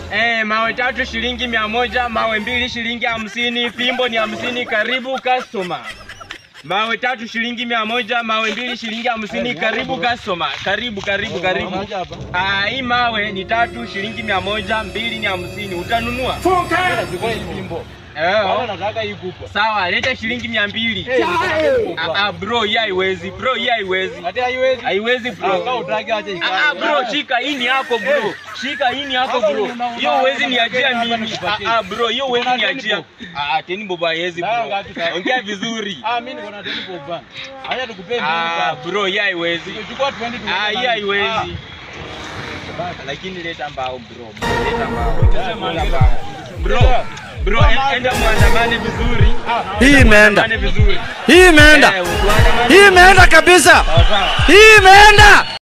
Eh, mawe tatu shilingi mia moja, mawe mbili shilingi hamsini, fimbo ni hamsini. Karibu customer. Mawe tatu shilingi mia moja, mawe mbili shilingi hamsini. Karibu customer. Karibu, karibu, karibu. Ah, hii mawe ni tatu shilingi mia moja, mbili ni hamsini. Utanunua? Chukua hii fimbo. Eh. Wao nataka hii kubwa. Sawa, leta shilingi mia mbili. Eh, Ah, ah, bro, hii haiwezi. Bro, hii haiwezi. Hadi haiwezi. Haiwezi Ah, kama bro. utaki acha ikae. Ah, ah, bro, shika hii ni yako bro. Shika hii ni yako Hapa bro. una- una- Hiyo huwezi niachia hapa mimi. nikupatie. Ah, ah, bro, hiyo huwezi Una teni niachia. bob. Ah, teni bob haiwezi Sawa, bro. ngapi sasa? Ongea vizuri. Ah, mimi niko na deni kwa bana. Acha tukupe mbili Ah, sasa. bro, hii haiwezi. Chukua 20 tu. Ah, hii haiwezi. Lakini leta mbao bro. Leta mbao. Leta mbao. Bro, bro, en- enda muandamane vizuri. Hii imeenda. Muandamane vizuri. Hii imeenda. Eh, tuandamane Hii imeenda kabisa. Sawa sawa. Hii imeenda.